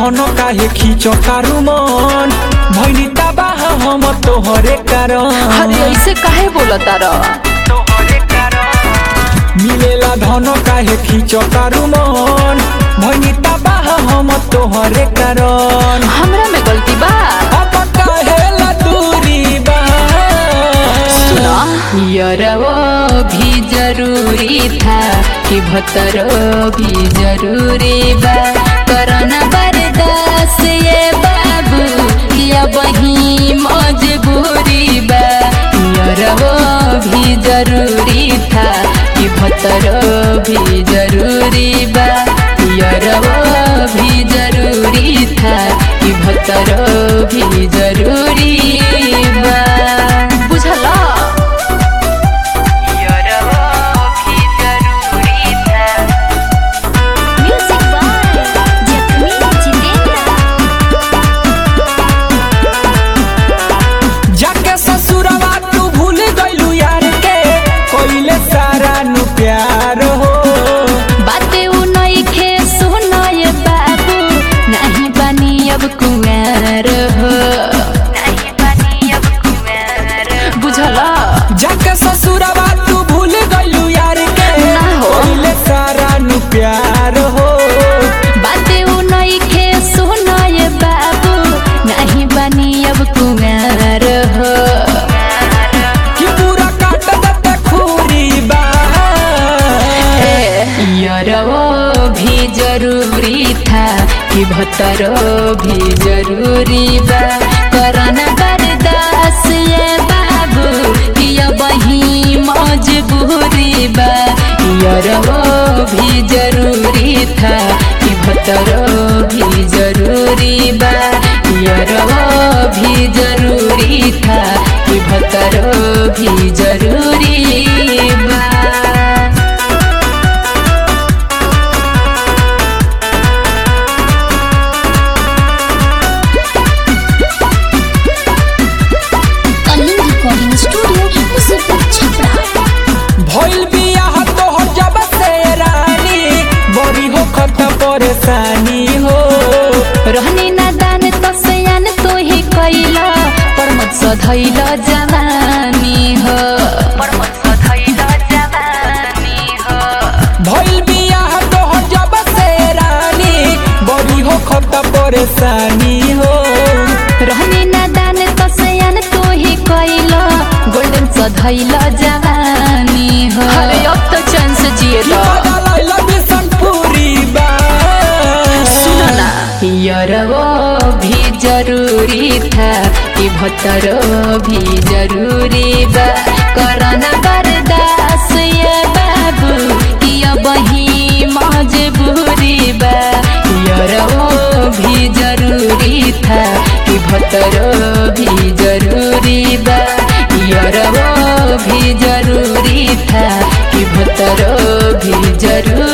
धन काहे खींचो तारू मन भैनी तबाह हम तोहरे कारण अरे ऐसे काहे बोलता र मिलेला धन काहे खींचो तारू मन भैनी तबाह हम तोहरे कारण हमरा में गलती बा अब काहेला दूरी बा सुना यरवो भी जरूरी था कि भतरो भी जरूरी बा करना बर्दाश्त ये बाबू या वही मजबूरी बा यरवो भी जरूरी था कि भतरो भी जरूरी बा यरवो भी जरूरी था कि भतरो भी जरूरी बा बुझला Music by Jacqueline Chitenda. जाके ससुरवा तू भूल गइलू यार के कोइले सारा नु प्यार हो बाते उ नइखे सुनय बाबू नाही बानी अब कुमार हो बुझला जाके ससुरवा तू भूल गइलू यार के ना हो। कोइले सारा नु प्यार हो बाते उ नइखे सुनय बाबू नाही बानी अब कुमार हो कि पूरा काट दते खूरी बा यरवो भी जरूरी था कि भतरो भी जरूरी बा करना बर्दाश्त ये बाबू कि अब वही मजबूरी बा यरवो भी जरूरी था कि भतरो भी जरूरी बा यरवो भी जरूरी था कि भतरो भी जरूरी बा Kaling Recording Studio, Musipur Chhapra. भइल बियाह तोहर जब से रानी बड़ी हो खत परेशानी हो रहनी नादान तो सयान तो ही कैला पर मत सधैल जवानी हो भइल बियाह तोहर जब से रानी बड़ी हो खत परेशानी हो रहनी नादान तो सयान तो ही कैला गोल्डन सधैल जवानी हो अरे अब तो चांस जिए लो लैला बिशनपुरी बा सुनो ना यरवो भी जरूरी था कि भतरो भी जरूरी बा करना बर्दाश्त ये बाबू कि अब ही मजबूरी बा यरवो भी जरूरी था कि भतरो भी जरूरी बा यरवो भी जरूरी था कि भतरो भी जरूरी